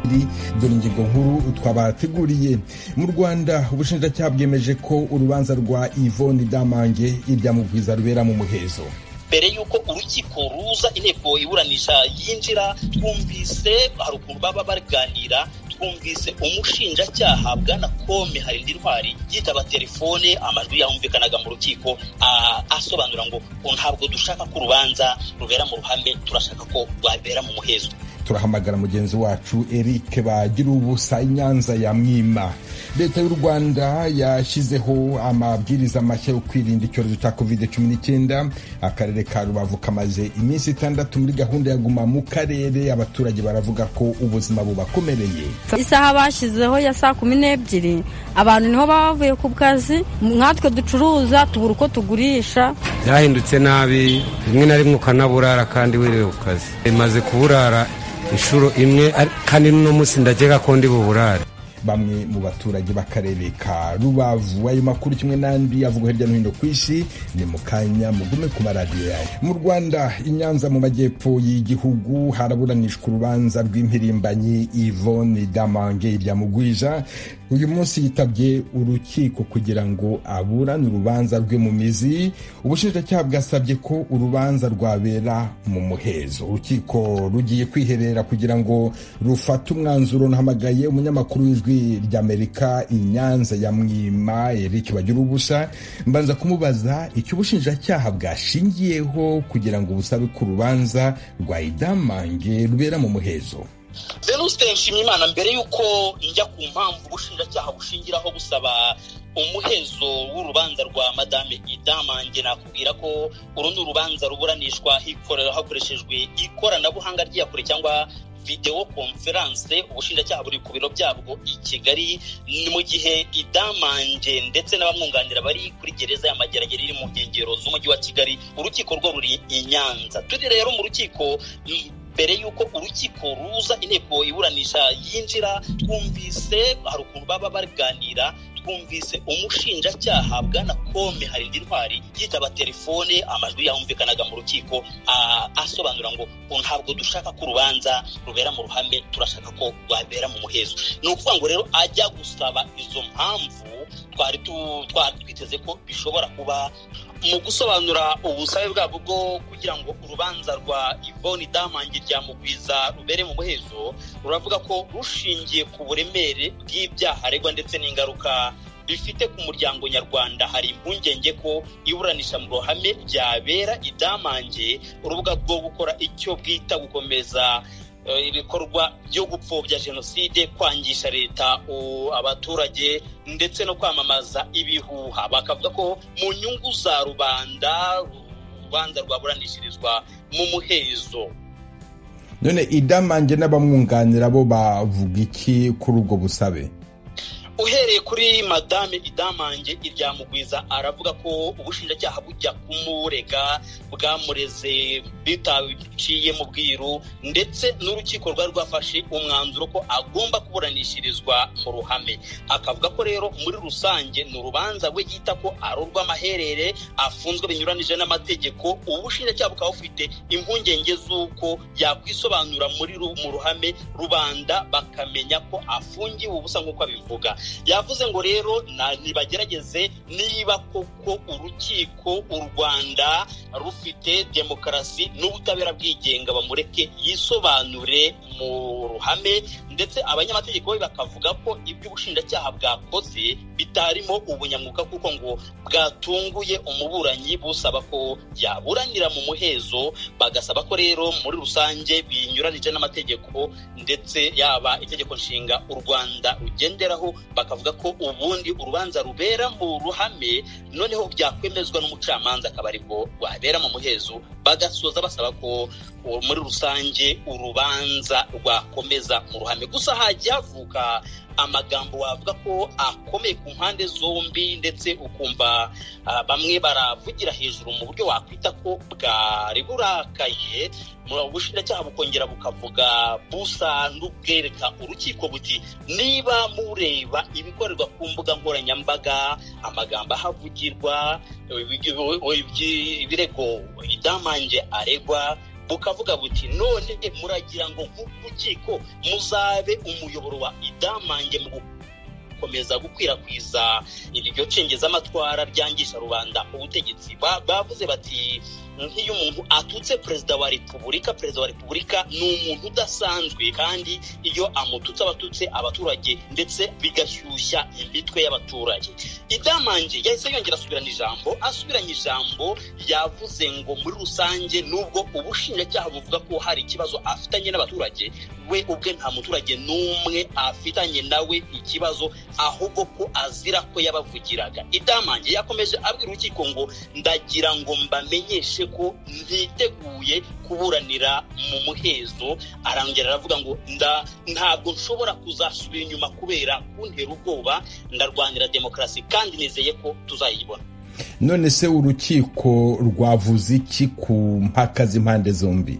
kabiri dore ingingo nkuru twabateguriye mu rwanda ubushinjacyaha bwemeje ko urubanza rwa ivoni damange irya mubwiza rubera mu muhezo mbere y'uko urukiko ruza inteko iburanisha yinjira twumvise hari ukuntu baba baganira twumvise umushinjacyaha bwana kome harindintwari yitaba telefone amajwi yumvikanaga mu rukiko asobanura ngo ntabwo dushaka ko urubanza rubera mu ruhame turashaka ko rwabera mu muhezo turahamagara mugenzi wacu eric bagira ubusa inyanza ya mwima leta y'u rwanda yashyizeho amabwiriza mashya yo kwirinda icyorezo cya covid cumi n'icyenda akarere ka rubavu kamaze iminsi itandatu muri gahunda ya guma mu karere abaturage baravuga ko ubuzima bubakomereye isaha bashyizeho ya saa kumi n'ebyiri abantu niho baba bavuye ku kazi nkatwe ducuruza tubura uko tugurisha byahindutse nabi rimwe na rimwe ukanaburara kandi wiriwe ku kazi imaze kuburara inshuro imwe kandi n'uno munsi ndagera ko ndi buburare bamwe mu baturage b'akarere ka rubavu ayo makuru kimwe n'andi avugwa hirya no hino ku isi ni mu kanya mugume ku maradiyo yawe mu rwanda inyanza mu majyepfo y'igihugu haraburanishwa urubanza rw'impirimbanyi ivone damange rya mugwija uyu munsi yitabye urukiko kugira ngo aburane urubanza rwe mu mizi ubushinjacyaha bwasabye ko urubanza rwabera mu muhezo urukiko rugiye kwiherera kugira ngo rufate umwanzuro nahamagaye umunyamakuru w'ijwi ry'amerika inyanza ya mwima eric bagira ubusa mbanza kumubaza icyo ubushinjacyaha bwashingiyeho kugira ngo busabe ku rubanza rwa idamange rubera mu muhezo venuste nshimiyimana mbere y'uko njya ku mpamvu ubushinjacyaha bushingiraho busaba umuhezo w'urubanza rwa madame idamange nakubwira ko uru ni urubanza ruburanishwa hakoreshejwe ikoranabuhanga rya kure cyangwa videwo konferanse ubushinjacyaha buri ku biro byabwo i kigali ni mu gihe idamanje ndetse n'abamwunganira bari kuri gereza y'amageragere iri mu nkengero z'umujyi wa kigali urukiko rwo ruri i nyanza turi rero mu rukiko mbere y'uko urukiko ruza inteko iburanisha yinjira twumvise hari ukuntu baba baganira twumvise umushinjacyaha bwana kome harindintwari yitaba telefone amajwi yumvikanaga mu rukiko asobanura ngo ntabwo dushaka ko urubanza rubera mu ruhame turashaka ko rwabera mu muhezo ni ukuvuga ngo rero ajya gusaba izo mpamvu twari twiteze ko bishobora kuba mu gusobanura ubusabe bwabo bwo kugira ngo urubanza rwa ivoni damange rya mugwiza rubere mu muhezo ruravuga ko rushingiye ku buremere bw'ibyaha aregwa ndetse n'ingaruka bifite ku muryango nyarwanda hari impungenge ko iburanisha mu ruhame ryabera idamange urubuga rwo gukora icyo bwita gukomeza ibikorwa byo gupfobya jenoside kwangisha leta abaturage ndetse no kwamamaza ibihuha bakavuga ko mu nyungu za rubanda urubanza rwaburanishirizwa mu muhezo none idamange n'abamwunganira bo bavuga iki kuri ubwo busabe uhereye kuri madame idamange iryamugwiza aravuga ko ubushinjacyaha bujya kumurega bwamureze bitaciye mu bwiru ndetse n'urukiko rwari rwafashe umwanzuro ko agomba kuburanishirizwa mu ruhame akavuga ko rero muri rusange ni urubanza we yita ko ari urw'amaherere afunzwe binyuranije n'amategeko ubushinjacyaha bukaba bufite impungenge z'uko yakwisobanura muri mu ruhame rubanda bakamenya ko afungiwe ubusa nk'uko abivuga yavuze ngo rero ntibagerageze niba koko urukiko u rwanda rufite demokarasi n'ubutabera bwigenga bamureke yisobanure mu ruhame ndetse abanyamategeko be bakavuga ko ibyo ubushinjacyaha bwakoze bitarimo ubunyamwuga kuko ngo bwatunguye umuburanyi busaba ko yaburanira mu muhezo bagasaba ko rero muri rusange binyuranije n'amategeko ndetse yaba itegeko nshinga u rwanda rugenderaho bakavuga ko ubundi urubanza rubera mu ruhame noneho byakwemezwa n'umucamanza akaba aribwo rwabera mu muhezo bagasoza basaba ko muri rusange urubanza rwakomeza mu ruhame gusa hajya havuka amagambo wavuga ko akomeye ku mpande zombi ndetse ukumva bamwe baravugira hejuru mu buryo wakwita ko bwari burakaye ubushinjacyaha bukongera bukavuga busa n'ubwereka urukiko buti niba mureba ibikorerwa ku mbuga nkoranyambaga amagambo ahavugirwa ibirego idamange aregwa bukavuga buti none muragira ngo nk'urukiko muzabe umuyoboro wa idamange mu gukomeza gukwirakwiza iryo cengezamatwara ryangisha rubanda ubutegetsi bavuze bati nk'iyo umuntu atutse perezida wa repubulika perezida wa repubulika ni umuntu udasanzwe kandi iyo amututse abatutse abaturage ndetse bigashyushya imitwe y'abaturage idamange yahise yongera asubirana ijambo asubiranye ijambo yavuze ngo muri rusange nubwo ubushinjacyaha buvuga ko hari ikibazo afitanye n'abaturage we ubwe nta muturage n'umwe afitanye nawe ikibazo ahubwo ko azira ko yabavugiraga idamange yakomeje abwira urukiko ngo ndagira ngo mbamenyeshe ko ntiteguye kuburanira mu muhezo arangera aravuga ngo ntabwo nshobora kuzasubira inyuma kubera kuntera ubwoba ndarwanira demokarasi kandi nizeye ko tuzayibona none se urukiko rwavuze iki ku mpaka z'impande zombi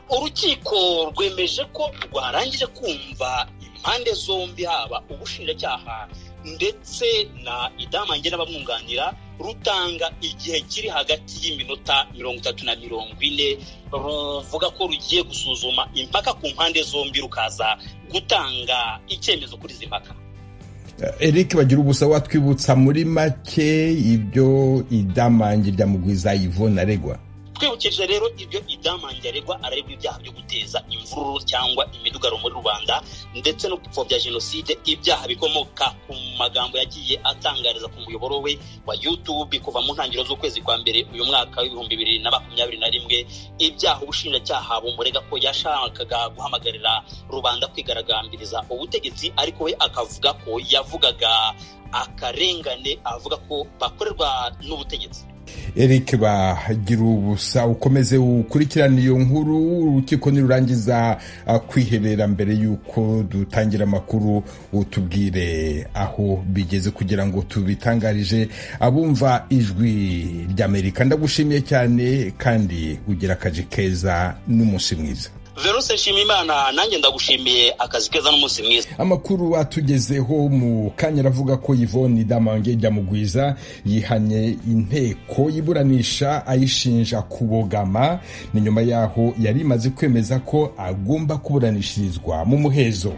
urukiko rwemeje ko rwarangije kumva impande zombi haba ubushinjacyaha ndetse na idamange n'abamwunganira rutanga igihe kiri hagati y'iminota mirongo itatu na mirongo ine ruvuga ko rugiye gusuzuma impaka ku mpande zombi rukaza gutanga icyemezo kuri izi mpaka eric bagira ubusa watwibutsa muri make ibyo idamange rya mugwiza yivona aregwa twibukije rero ibyo idamange aregwa araregwa ibyaha byo guteza imvururu cyangwa imidugaro muri rubanda ndetse no gupfobya jenoside ibyaha bikomoka ku magambo yagiye atangariza ku muyoboro we wa youtube kuva mu ntangiriro z'ukwezi kwa mbere uyu mwaka w'ibihumbi bibiri na makumyabiri na rimwe ibyaha ubushinjacyaha bumurega ko yashakaga guhamagarira rubanda kwigaragambiriza ubutegetsi ariko we akavuga ko yavugaga akarengane avuga ko bakorerwa n'ubutegetsi eric bagira ubusa ukomeze ukurikirane iyo nkuru urukiko nirurangiza kwihebera mbere y'uko dutangira amakuru utubwire aho bigeze kugira ngo tubitangarije abumva ijwi ry'amerika ndagushimiye cyane kandi ugira akazi keza n'umunsi mwiza veruse nshimimana nanjye ndagushimiye akazi keza n'umunsi mwiza amakuru atugezeho mu kanya aravuga ko yvonne damange mugwiza yihanye inteko y'iburanisha ayishinja kubogama ni nyuma y'aho yari imaze kwemeza ko agomba kuburanishirizwa mu muhezo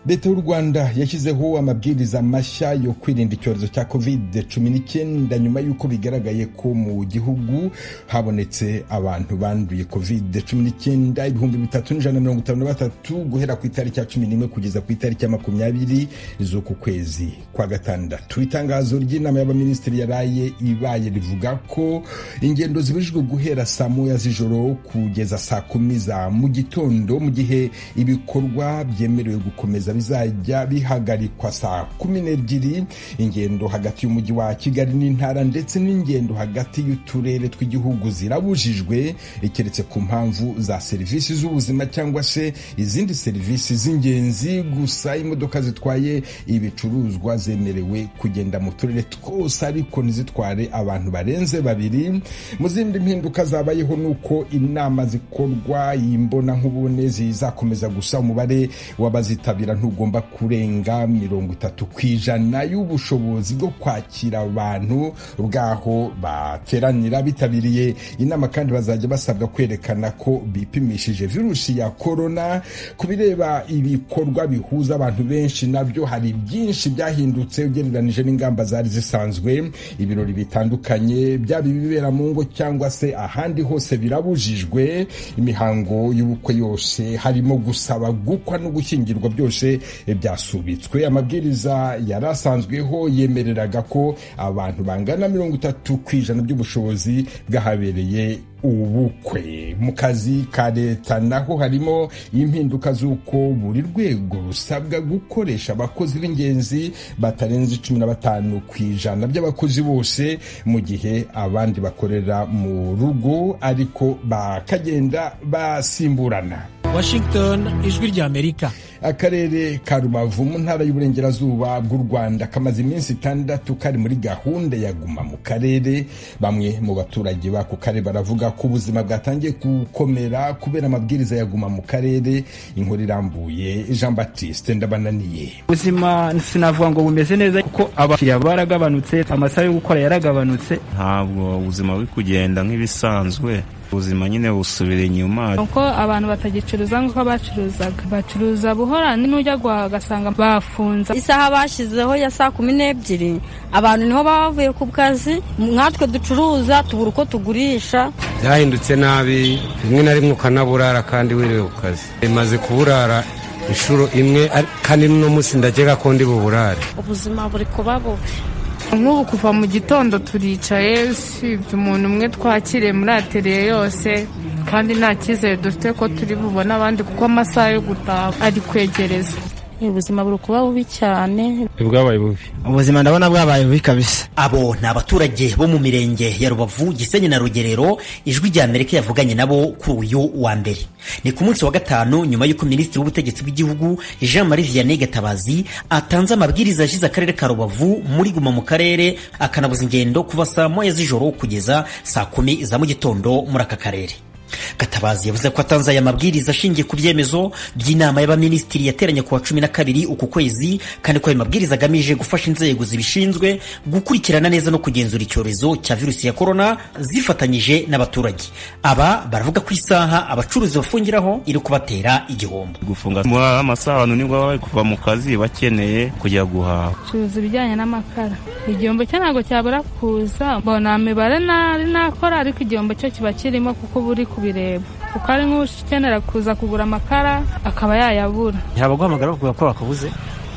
leta y'u rwanda yashyizeho amabwiriza mashya yo kwirinda icyorezo cya covid cumi n'icyenda nyuma y'uko bigaragaye ko mu gihugu habonetse abantu banduye covid cumi n'icyenda ibihumbi bitanu bitatu n'ijana mirongo itanu na batatu guhera ku itariki ya cumi n'imwe kugeza ku itariki ya makumyabiri z'uku kwezi kwa gatandatu itangazo ry'inama y'abaminisitiri yaraye ibaye rivuga ko ingendo zibujijwe guhera saa moya z'ijoro kugeza saa kumi za mu gitondo mu gihe ibikorwa byemerewe gukomeza bizajya bihagarikwa saa kumi n'ebyiri ingendo hagati y'umujyi wa kigali n'intara ndetse n'ingendo hagati y'uturere tw'igihugu zirabujijwe keretse ku mpamvu za serivisi z'ubuzima z'ubuzima cyangwa se izindi serivisi z'ingenzi gusa imodoka zitwaye ibicuruzwa zemerewe kugenda mu turere twose ariko ntizitware abantu barenze babiri mu zindi mpinduka zabayeho ni uko inama zikorwa imbonankubone zizakomeza gusa umubare w'abazitabira ntugomba kurenga mirongo itatu ku ijana y'ubushobozi bwo kwakira abantu bwaho bateranira bitabiriye inama kandi bazajya basabwa kwerekana ko bipimishije virusi virusi ya korona ku bireba ibikorwa bihuza abantu benshi nabyo hari byinshi byahindutse ugereranije n'ingamba zari zisanzwe ibirori bitandukanye byaba ibibera mu ngo cyangwa se ahandi hose birabujijwe imihango y'ubukwe yose harimo gusaba gukwa no gushyingirwa byose byasubitswe amabwiriza yari asanzweho yemereraga ko abantu bangana mirongo itatu ku ijana by'ubushobozi bwahabereye ubukwe mu kazi ka leta naho harimo impinduka z'uko buri rwego rusabwa gukoresha abakozi b'ingenzi batarenze cumi na batanu ku ijana by'abakozi bose mu gihe abandi bakorera mu rugo ariko bakagenda basimburana washington ijwi ry'amerika akarere ka rubavu mu ntara y'uburengerazuba bw'u rwanda kamaze iminsi itandatu kari muri gahunda ya guma mu karere bamwe mu baturage b'ako karere baravuga ko ubuzima bwatangiye gukomera kubera amabwiriza ya guma mu karere inkuru irambuye jean baptiste ndabananiye ubuzima sinavuga ngo bumeze neza kuko abakiriya baragabanutse amasaha yo gukora yaragabanutse ntabwo ubuzima buri kugenda nk'ibisanzwe ubuzima nyine busubira inyuma uko abantu batagicuruza nk'uko bacuruzaga bacuruza buhora n'ujya guhaha ugasanga bafunze isaha bashyizeho ya saa kumi n'ebyiri abantu niho baba bavuye ku kazi nkatwe ducuruza tubura uko tugurisha byahindutse nabi rimwe na rimwe ukanaburara kandi wiriwe ku kazi bimaze kuburara inshuro imwe kandi n'uno munsi ndagera ko ndi buburare ubuzima buri kuba bubi nk'ubu kuva mu gitondo turicaye usibye umuntu umwe twakiriye muri ateriye yose kandi nta cyizere dufite ko turi bubone abandi kuko amasaha yo gutaha ari kwegereza ubuzima buri kuba bubi cyane bwabaye bubi ubuzima ndabona bwabaye bubi kabisa abo ni abaturage bo mu mirenge ya rubavu gisenyi na rugerero ijwi rya amerika yavuganye nabo kuri uyu wa mbere ni ku munsi wa gatanu nyuma y'uko minisitiri w'ubutegetsi bw'igihugu jean marie vianney gatabazi atanze amabwiriza yashyize akarere ka rubavu muri guma mu karere akanabuza ingendo kuva saa moya z'ijoro kugeza saa kumi za mu gitondo muri aka karere gatabazi yavuze ko atanze aya mabwiriza ashingiye ku byemezo by'inama y'abaminisitiri yateranye ku wa cumi na kabiri uku kwezi kandi ko ayo mabwiriza agamije gufasha inzego zibishinzwe gukurikirana neza no kugenzura icyorezo cya virusi ya korona zifatanyije n'abaturage aba baravuga ko isaha abacuruzi bafungiraho iri kubatera igihombo gufunga muri amasaha abantu nibwo baba bari kuva mu kazi bakeneye kujya guhaha curuza ibijyanye n'amakara igihombo cyo ntabwo cyabura kuza mbona mibare nari nakora ariko igihombo cyo kiba kirimo kuko buri ku kubireba kuko ari nk'ukenera kuza kugura amakara akaba yayabura ntabwo guhamagara bavuga ko bakabuze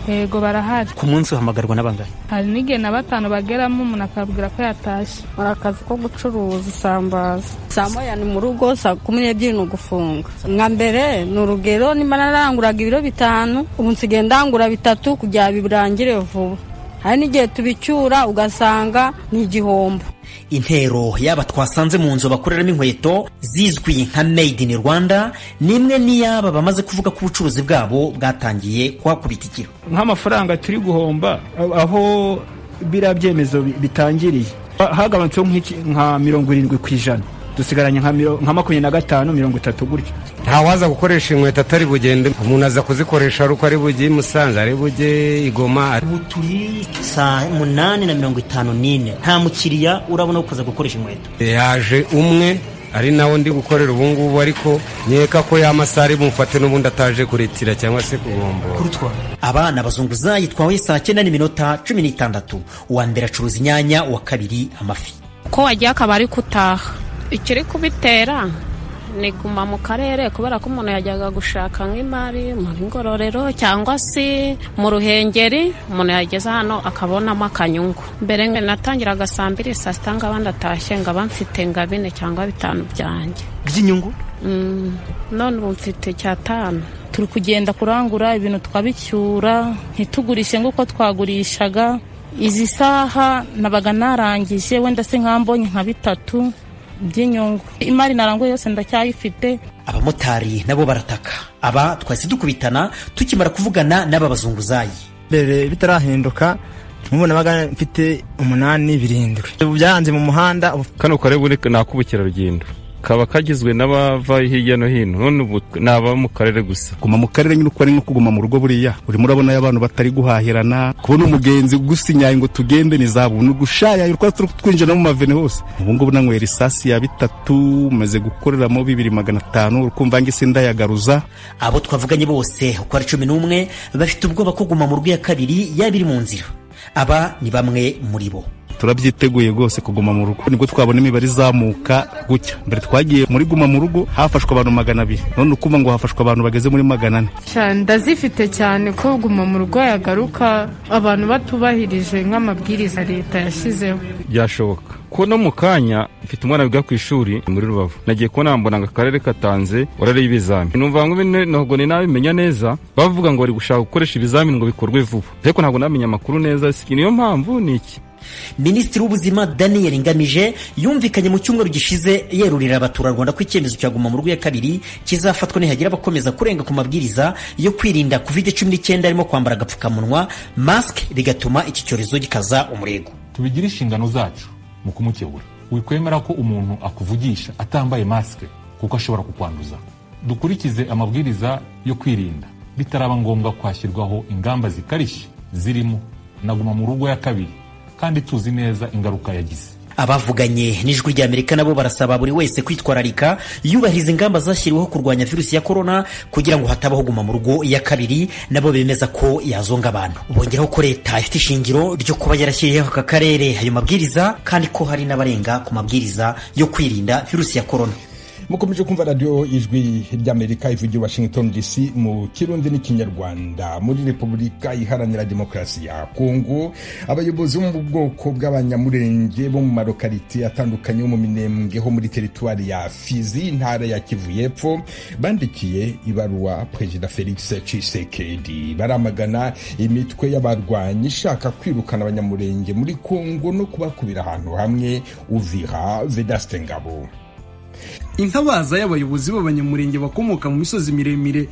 yego barahari ku munsi uhamagarwa n'abangari hari n'igihe na batanu bageramo umuntu akabwira ko yatashye hari akazi ko gucuruza isambaza saa moya ni mu rugo saa kumi n'ebyiri ni ugufunga nka mbere ni urugero nimba naranguraga ibiro bitanu ubu nsigaye ndangura bitatu kugira birangire vuba hari n'igihe tubicyura ugasanga ni igihombo intero y'aba twasanze mu nzu bakoreramo inkweto zizwi nka made in rwanda ni imwe n'iyaba bamaze kuvuga ko ubucuruzi bwabo bwatangiye kuhakubita ikiro nk'amafaranga turi guhomba aho biriya byemezo bitangiriye hagabanutseho nka mirongo irindwi ku ijana dusigaranye nka makumyabiri na gatanu mirongo itatu gutyo ntawaza gukoresha inkweto atari bugende umuntu aza kuzikoresha ari uko ari bujye i musanze ari bujye i goma ubu turi saa munani na mirongo itanu n'ine nta mukiriya urabona ukoza gukoresha inkweto yaje umwe ari nawe ndi gukorera ubu ngubu ariko nkeka ko masaha ari bumufate n'ubundi ataje kuritira cyangwa se kugomba abana bazunguza yitwawe saa cyenda n'iminota cumi n'itandatu uwa mbere acuruza inyanya uwa kabiri amafi ko wagiye akaba ari gutaha ikiri kubitera ni guma mu karere kubera ko umuntu yajyaga gushaka nk'imari muri ngororero cyangwa se mu ruhengeri umuntu yageze hano akabonamo akanyungu mbere natangiraga saa mbiri saa sita ngaba ndatashye ngaba mfite nka bine cyangwa bitanu byanjye by'inyungu none ubu mfite icyatanu turi kugenda kurangura ibintu tukabicyura ntitugurishe nk'uko twagurishaga izi saha nabaga narangije wenda se nkambonye nka bitatu by'inyungu imari naranguye yose ndacyayifite abamotari nabo barataka aba twahise dukubitana tukimara kuvugana n'aba bazunguzayi mbere bitarahinduka mubona baga mfite umunani birindwi ubu byaranze mu muhanda kano karere ni ak'ubukerarugendo kaba kagizwe n'abava hirya no hino none ubu ni ababa mu karere gusa guma mu karere nyine uko ari nko kuguma mu rugo buriya urimo urabona abantu batari guhahirana kubona umugenzi gusinyaye ngo tugende ni za buntu gushayaya uko turi twinjira mu mavene hose ubu ngubu nanywera isasi ya bitatu maze gukoreramo bibiri magana atanu ukumva ngo isi ndayagaruza abo twavuganye bose uko ari cumi n'umwe bafite ubwoba ko guma mu rugo ya kabiri yaba iri mu nzira aba ni bamwe muri bo turabyiteguye rwose kuguma mu rugo nibwo twabona imibare izamuka gutya mbere twagiye muri guma mu rugo hafashwe abantu magana abiri none ukumva ngo hafashwe abantu bageze muri magana ane ndazifite cyane ko guma mu rugo yagaruka abantu batubahirije nk'amabwiriza leta yashyizeho byashoboka ko no mu kanya mfite umwana wiga ku ishuri muri rubavu nagiye kubona mbona ngo akarere katanze orare y'ibizami numva ngo ntabwo ni nabimenya neza bavuga ngo bari gushaka gukoresha ibizamini ngo bikorwe vuba ariko ntabwo namenya amakuru neza niyo mpamvu ni iki minisitiri w'ubuzima daniel ngamije yumvikanye mu cyumweru gishize yerurira abaturarwanda ko icyemezo cya guma mu rugo ya kabiri kizafatwa nihagira abakomeza kurenga ku mabwiriza yo kwirinda covid cumi n'icyenda harimo kwambara agapfukamunwa masike rigatuma iki cyorezo gikaza umurego tubigire inshingano zacu mu kumukebura wikwemera ko umuntu akuvugisha atambaye masike kuko ashobora kukwanduza dukurikize amabwiriza yo kwirinda bitaraba ngombwa kwashyirwaho ingamba zikarishye zirimo na guma mu rugo ya kabiri kandi tuzi neza ingaruka yagize abavuganye n'ijwi ry'amerika nabo barasaba buri wese kwitwararika yubahiriza ingamba zashyiriweho kurwanya virusi ya korona kugira ngo hatabaho guma mu rugo ya kabiri nabo bemeza ko yazonga abantu bongeraho ko leta ifite ishingiro ryo kuba yarashyiriyeho aka karere ayo mabwiriza kandi ko hari n'abarenga ku mabwiriza yo kwirinda virusi ya korona mukomeje kumva radiyo ijwi ry'amerika ivugira washington dc mu kirundi n'ikinyarwanda muri repubulika iharanira demokarasi ya kongo abayobozi bo mu bwoko bw'abanyamurenge bo mu marokarite atandukanye yo mu minembwe ho muri teritwari ya fizi intara ya kivu y'epfo bandikiye ibaruwa perezida felix cisekedi baramagana imitwe y'abarwanyi ishaka kwirukana abanyamurenge muri kongo no kubakubira ahantu hamwe uvira vedaste ngabo intabaza y'abayobozi b'abanyamurenge bakomoka mu misozi miremire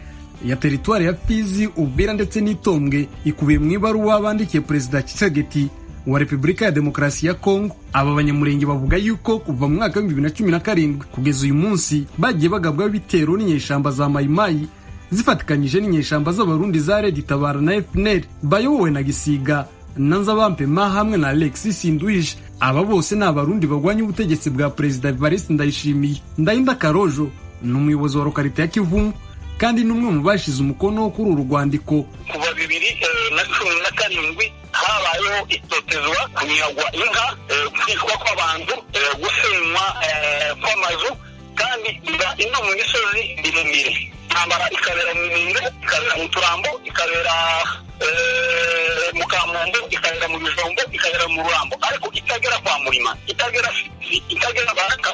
ya teritwari ya fizi ubera ndetse n'itombwe ikubiye mu ibaruwa bandikiye perezida kisegeti wa repubulika ya demokarasi ya kongo aba banyamurenge bavuga yuko kuva mu mwaka w'ibihumbi bibiri na cumi na karindwi kugeza uyu munsi bagiye bagabwaho ibitero n'inyeshyamba za mayimayi zifatikanyije n'inyeshyamba z'abarundi za redi tabara na efuneri bayobowe na gisiga na nzabampema hamwe na alexis sinduwije aba bose ni abarundi barwanya ubutegetsi bwa perezida evariste ndayishimiye ndayinda karojo ni umuyobozi wa lokarite ya kivumu kandi ni umwe mu bashize umukono kuri uru rwandiko kuva bibiri na cumi na karindwi habayeho itotezwa kunyagwa inka kwicwa kw'abantu gusenywa kw'amazu kandi ino mu misozi miremire intambara ikabera mu miremire ikabera mu turambo ikabera mu kamongo ikagera mu bijombo ikagera mu rurambo ariko itagera kwa murima itagera itagera baraka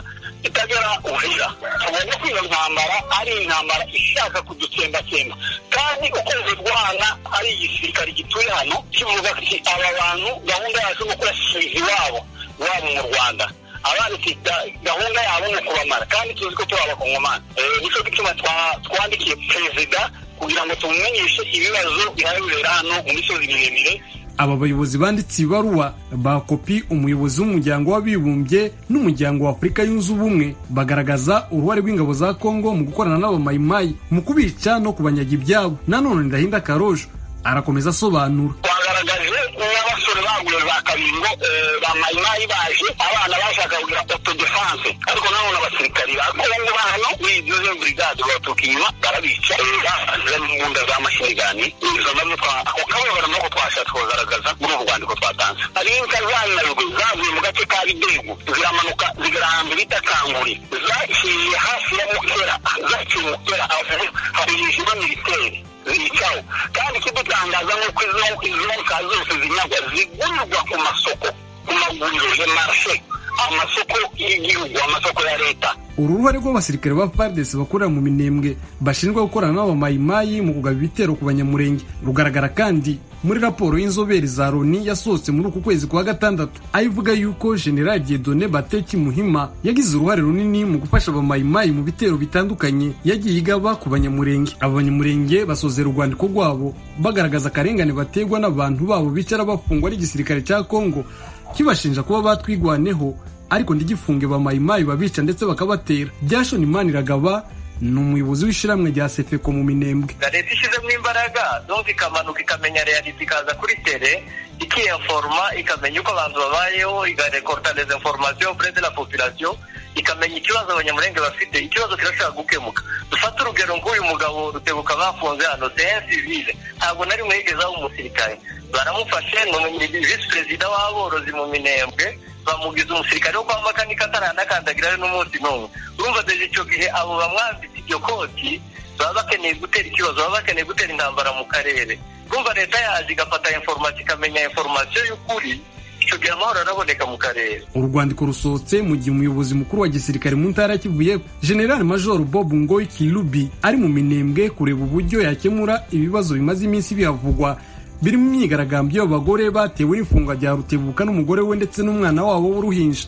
itagera uhira tubona ko iyo ntambara ari intambara ishaka kudutsembakemba kandi ukwezi rwana ari igisirikare gituye hano kivuga ati aba bantu gahunda yacu ni ukurasiriza iwabo iwabo mu rwanda abanditse gahunda yabo ni ukubamara kandi tuzi ko turi abakongomani nicyo gituma twandikiye perezida kugira ngo tumumenyeshe ibibazo bihabera hano mu misozi miremire aba bayobozi banditse ibaruwa bakopi umuyobozi w'umuryango w'abibumbye n'umuryango wa afurika yunze ubumwe bagaragaza uruhare rw'ingabo za kongo mu gukorana n'abamayimayi mu kubica no kubanyaga ibyabo nanone ndahinda karojo arakomeza asobanura twagaragaje n'abasore baguye ba kabingo ba mayimayi baje abana bashaka kugira autodefense ariko nanone abasirikari ba kongo bahano biduze burigade babaturuka inyuma barabica baza n'imbunda z'amashanyirani izo nazo ako kababara nako twashatse kugaragaza muri ubu rwandiko twatanze hari inka zanarwe zavuye mu gace ka bidegu ziramanuka zigera ahantu bita kanguri zaciye hafi ya mukera zaciye mukera aho hari ijima militeri zicaho kandi ikidutangaza ni uko izo nka zose zinyagwa zigurirwa ku masoko ku maguriro ya marishe amasoko y'igihugu amasoko ya leta uru ruhare rw'abasirikare ba fardesi bakorera mu minembwe bashinjwa gukorana n'abamayimayi mu kugaba ibitero ku banyamurenge rugaragara kandi muri raporo y'inzobere za loni yasohotse muri uku kwezi kwa gatandatu aho ivuga yuko general diedone bateki muhima yagize uruhare runini mu gufasha abamayimayi mu bitero bitandukanye yagiye igaba ku banyamurenge abo banyamurenge basozera urwandiko rwabo bagaragaza akarengane bategwa n'abantu babo bicara bafungwa n'igisirikare cya kongo kibashinja kuba batwigwaneho ariko ndigifunge ba mayimayi babica ndetse bakabatera byashoni imana iragaba ni umuyobozi w'ishyirahamwe rya sefeko mu minembwe leta ishyizemo imbaraga zumva ikamanuka ikamenya realite ikaza kuri tere ikiyaforoma ikamenya uko abantu babayeho igarekorta des informations près de la population ikamenya ikibazo abanyamurenge bafite ikibazo kirashobora gukemuka dufate urugero nk'uyu mugabo rutebuka bafunze hano sehensi civile ntabwo nari mwegezaho umusirikare baramufashe ni visi perezida w'aborozi mu minembwe bamugize umusirikare wo kwa makanika atarandakandagira n'umunsi n'umwe urumva desde icyo gihe abo bamwambitse iryo koti baba bakeneye gutera ikibazo baba bakeneye gutera intambara mu karere urumva leta yaje igafata inforomasiyo ikamenya inforomasiyo y'ukuri icyo gihe amahoro araboneka mu karere uru rwandiko rusohotse mu gihe umuyobozi mukuru wa gisirikare mu ntara kivuye general major bob ngoyi kirubi ari mu minembwe kureba uburyo yakemura ibibazo bimaze iminsi bihavugwa birimo imyigaragambyo y'abagore batewe n'ifungwa rya rutebuka n'umugore we ndetse n'umwana wabo w'uruhinja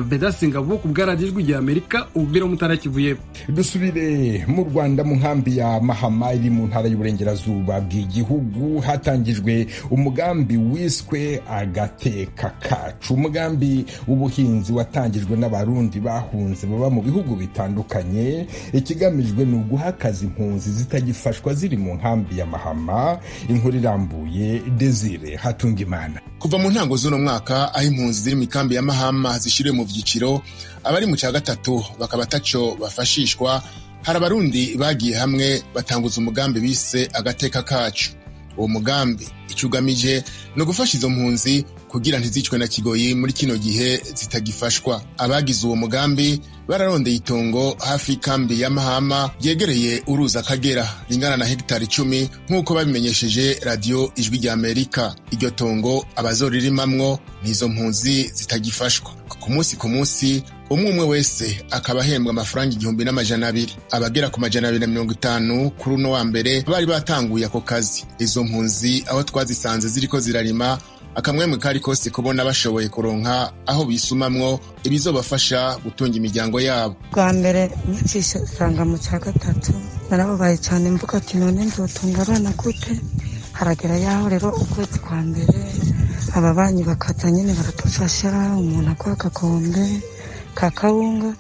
bedasi ngabo ku bwaradiyo ijwi rya amerika ububera mutarakivuye dusubire mu rwanda mu nkambi ya mahama iri mu ntara y'uburengerazuba bw'igihugu hatangijwe umugambi wiswe agateka kacu umugambi w'ubuhinzi watangijwe n'abarundi bahunze baba mu bihugu bitandukanye ikigamijwe ni uguha akazi impunzi zitagifashwa ziri mu nkambi ya mahama inkuru irambuye desire hatunga imana kuva mu ntango z'uno mwaka aho impunzi ziri mu ikambi ya mahama zishyiriwe mu byiciro abari mu cya gatatu bakaba atacyo bafashishwa hari abarundi bagiye hamwe batanguza umugambi bise agateka kacu uwo mugambi icyo ugamije ni ugufasha izo mpunzi kugira ntizicwe na kigoyi muri kino gihe zitagifashwa abagize uwo mugambi bararondeye itongo hafi y'ikambi ya mahama ryegereye uruzi akagera ringana na hegitari icumi nk'uko babimenyesheje radiyo ijwi rya amerika iryo tongo abazoriremamwo ni izo mpunzi zitagifashwa ku munsi ku munsi umwe umwe wese akaba ahembwa amafaranga igihumbi n'amajana abiri abagera ku majana abiri na mirongo itanu kuri uno wa mbere bari batanguye ako kazi izo mpunzi aho twazisanze ziriko zirarima akamwemwe kari kose kubona bashoboye kuronka aho bisumamwo ibizobafasha gutunga imiryango yabo bwa mbere nkicisanga mu cya gatatu narababaye cyane mvuga ati none nzotunga abana gute haragera yaho rero ukwezi kwa mbere ababanyi bakaza nyine baradufasha umuntu aguha agakombe ka kawunga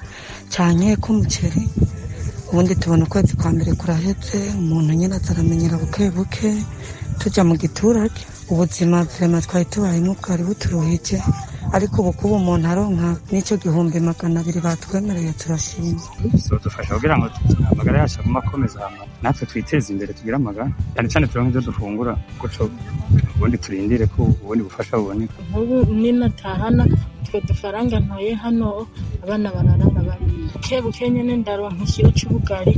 cyane k'umuceri ubundi tubona ukwezi kwa mbere kurahetse umuntu nyine ataramenyera buke buke tujya mu giturage ubuzima vema twari tubayemo bwari buturuhije ariko ubu kuba umuntu aronka n'icyo gihumbi magana abiri batwemereye turashima bizadufasha kugira ngo amagara yacu agume akomeza ahantu natwe twiteze imbere tugire amagara cyane cyane turonke ibyo dufungura gutyo ubundi turindire ko ubundi bufasha buboneka nk'ubu ninatahana utwo dufaranga ntoye hano abana bararara bari buke buke nyine ndaronka ikiro cy'ubugari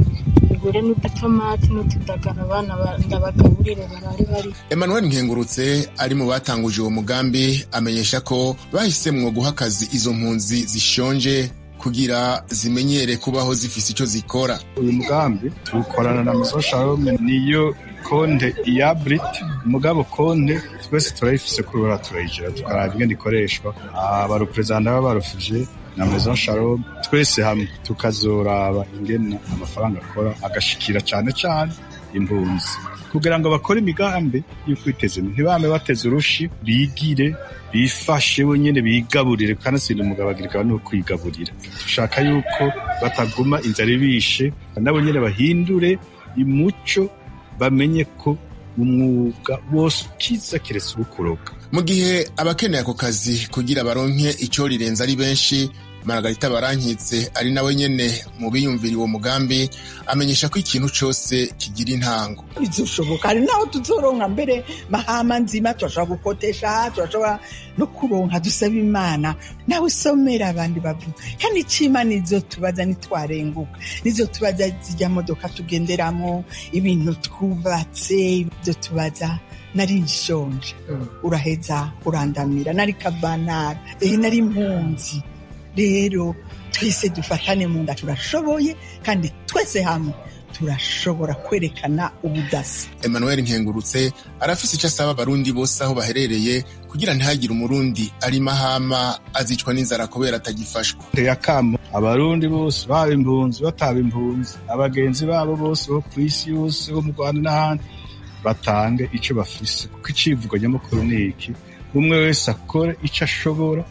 tugure n'udutomati n'utudagara abana ndabagaburire barare bari emmanuel nkengurutse ari mu batanguje uwo mugambi amenyesha ko bahisemwo guha akazi izo mpunzi zishonje kugira zimenyere kubaho zifise icyo zikora uyu mugambi tuwukorana na masosha niyo konte iya buriti umugabo konte twese turayifise kurubara turayigira tukaraba ingene ikoreshwa abareperezida b'abarufije na maison shalom twese hamwe tukazoraba ingene amafaranga akora agashikira cyane cyane impunzi kugira ngo bakore imigambi yo kwiteza imbere ntibame bateze urushi bigire bifashe nyine bigaburire kandi si umugabagirwa no kwigaburira dushaka yuko bataguma inzara ibishe nabo nyine bahindure imuco bamenye ko umwuga wose ukiza keretse uwukuroga mu gihe abakeneye ako kazi kugira baronke icyo rirenze ari benshi maragarita barankitse ari nawe nyine mu biyumvira uwo mugambi amenyesha ko ikintu cyose kigira intango bizushoboka hari n'aho tuzoronka mbere mahama nzima turashobora gukotesha turashobora no kuronka dusaba imana nawe somera abandi bavuga kandi icimana izo tubaza ntitwarenguka nizo tubaza zijya modoka tugenderamo ibintu twubatse ibyo tubaza nari nshonje uraheza urandamira nari kavanara nari impunzi rero twese dufatane mu nda turashoboye kandi twese hamwe turashobora kwerekana ubudasa emmanuel nkengurutse arafise icyo asaba abarundi bose aho baherereye kugira ntihagire umurundi ari mahama azicwa n'inzara kubera atagifashwa akamo abarundi bose baba impunzi bataba impunzi abagenzi babo bose bo ku isi yose bo mu rwanda n'ahandi batange icyo bafise kuko icyivugo nyamukuru ni iki umwe wese akore icyo ashobora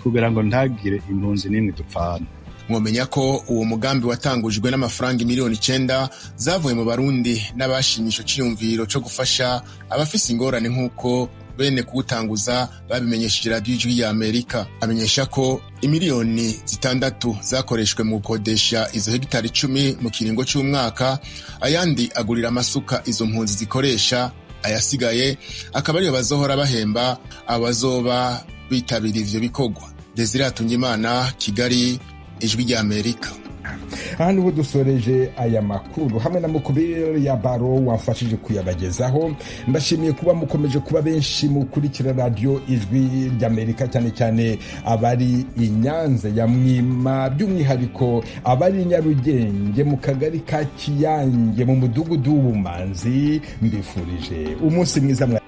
kugira ngo ntagire impunzi n'imwe dupfana mwomenya ko uwo mugambi watangujwe n'amafaranga miliyoni icenda zavuye mu barundi n'abashimisho cyiyumviro cyo gufasha abafise ingorane nk'uko bene kuwutanguza babimenyesheje radiyo ijwi ya amerika amenyesha ko imiliyoni zitandatu zakoreshwe mu gukodesha izo hegitari icumi mu kiringo cy'umwaka ayandi agurira amasuka izo mpunzi zikoresha ayasigaye akaba ariyo bazohora bahemba abazoba bitabira ivyo bikorwa desire hatungimana kigali ijwi rya amerika aha niho dusoreje aya makuru hamwe na mukubiri ya baro wamfashije kuyabagezaho ndashimiye kuba mukomeje kuba benshi mukurikira radiyo ijwi ry'amerika cyane cyane abari i nyanza ya mwima by'umwihariko abari i nyarugenge mu kagari ka kiyange mu mudugudu w'ubumanzi mbifurije umunsi mwiza mwa